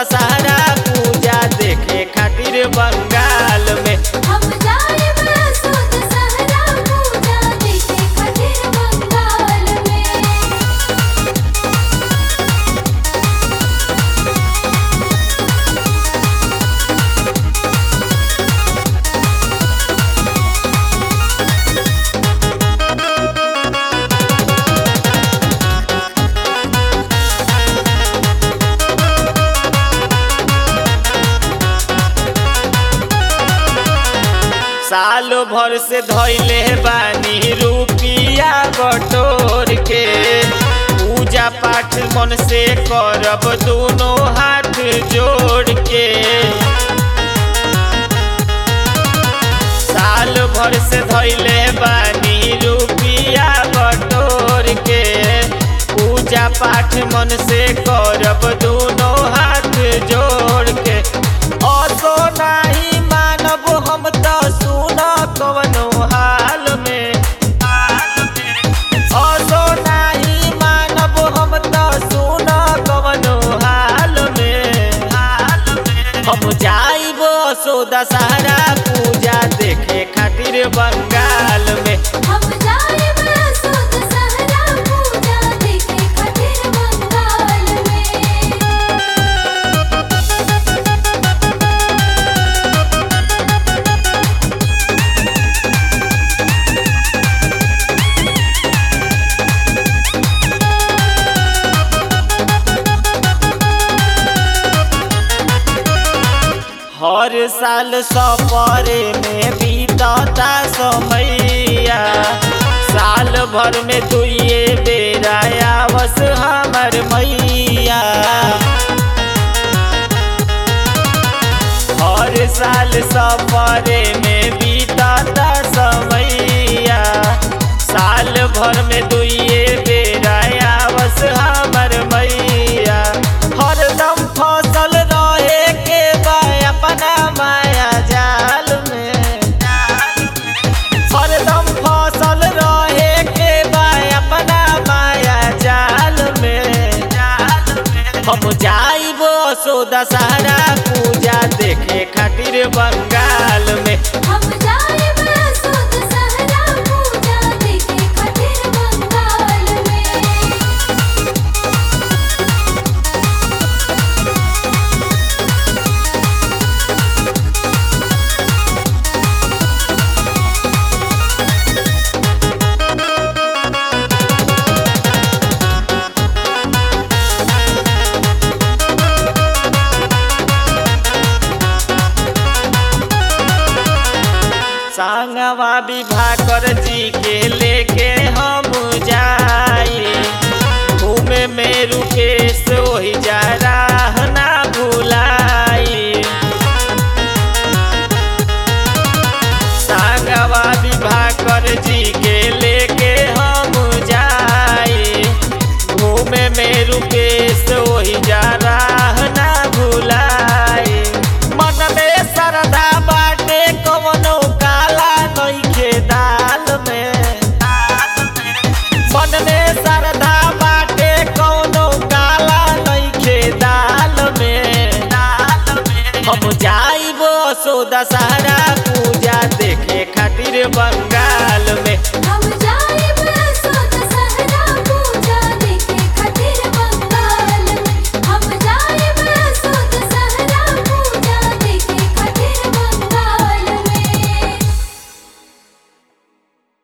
दशहरा पूजा देखे खातिर बंगाल में हम जाएब असो दशहरा पूजा देखे खातिर बंगाल में साल भर से धैले बानी रुपिया बटोर के पूजा पाठ मन से करब दोनों हाथ जोड़ के साल भर से धैले बानी रुपिया बटोर के पूजा पाठ मन से करब दोनों हाथ जोड़ के असो नाही मानब हम त सुन कवनो हाल में असो नाही मानब हम त सुन कवनो हाल में हम जाइब असो दशहरा पूजा देखे खातिर बंगाल में हम जाएब असो दशहरा पूजा देखे खातिर बंगाल में हर साल सफरे में बीतता समैया साल भर में दुइये बेरा आवस हमर मैया हर साल सफरे में बीतता समैया साल भर में दुइये बेरा आवस हमर मैया हरदम फसल रहे के बा अपना माया जाल में हरदम फसल रहे के बा अपना माया जाल में हम जाइब असो दशहरा पूजा देखे खातिर बंगाल में हम जाएब असो दशहरा पूजा देखे खातिर बंगाल में संगवा विभाकर जी के लेके हम जाई घूमे में रुकेश वही जा राह ना भुलाई संगवा विभाकर जी के लेके हम जाई घूमे में रुकेश वही जा राह ना भुलाई मन में श्रद्धा बाटे कवनो काला नइखे दाल में मन में श्रद्धा बाटे कवनो काला नइखे दाल में हम जाइब असो दशहरा